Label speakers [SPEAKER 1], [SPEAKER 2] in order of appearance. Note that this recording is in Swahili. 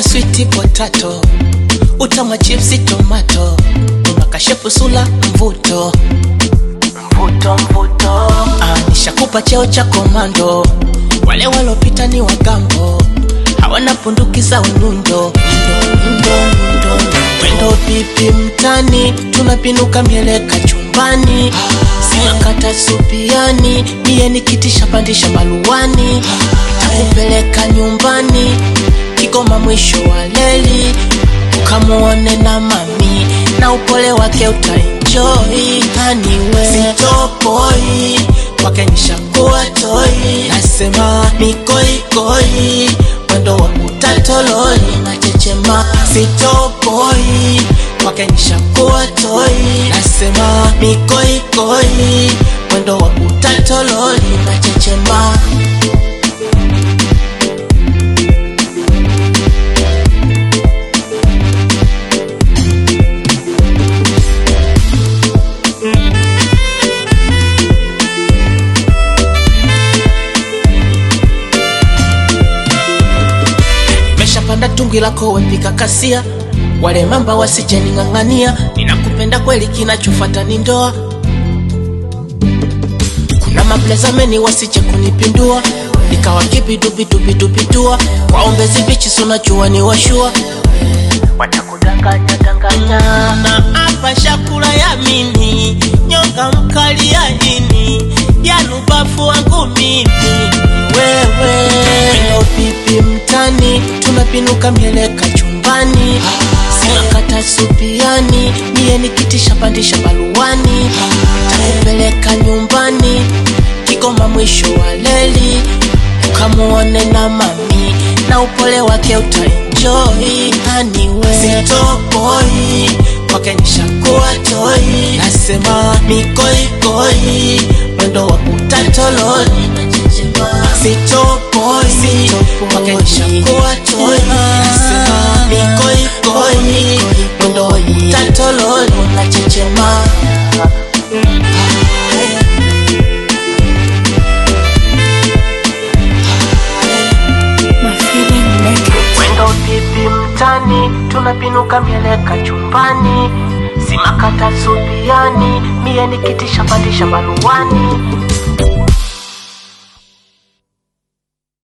[SPEAKER 1] kama switi potato utamwa chipsi tomato unakashepu sula mvuto mvuto mvuto ah, nishakupa cheo cha komando wale walopita ni wagambo hawana punduki za unyundo Nyundo, nyundo, nyundo. wendo pipi mtani tunapinuka mieleka chumbani sinakata supiani miye nikitisha pandisha baluani takupeleka nyumbani kigoma mwisho wa leli ukamuone na mami na upole wake utaenjoy haniwe sitopoi kwake nishakuwa toi nasema mikoikoi mwendo wa utatololi na chechema sitopoi kwake nishakuwa toi nasema mikoikoi mwendo wa utatololi na chechema meshapanda tungi lako wepika kasia wale mamba wasijening'ang'ania ninakupenda kweli kinachofata ni ndoa kuna maplezameni wasije kunipindua ikawa kibidubidubidubitua waombezi bichi sunajua ni washua watakudanganya danganya na hapa shakula ya mini nyonga mkali ya ini yanubafu wangu mimi wewe Wendo pipi mtani tunapinuka mieleka chumbani sinakata supiani miye nikitisha pandisha baluani takupeleka nyumbani kigoma mwisho wa leli ukamuone na mami na upole wake utaenjoy haniwe sitopoi kwake nishakuwa toi nasema mikoikoi mwendo wa utatololi sitopoi kwake nishakuwa toi nasema mikoikoi mwendo wa utatololi na chechema
[SPEAKER 2] My feeling make it.
[SPEAKER 1] Wendo pipi mtani, tunapinuka mieleka chumbani, simakata supiani, mie nikitisha pandisha baluani,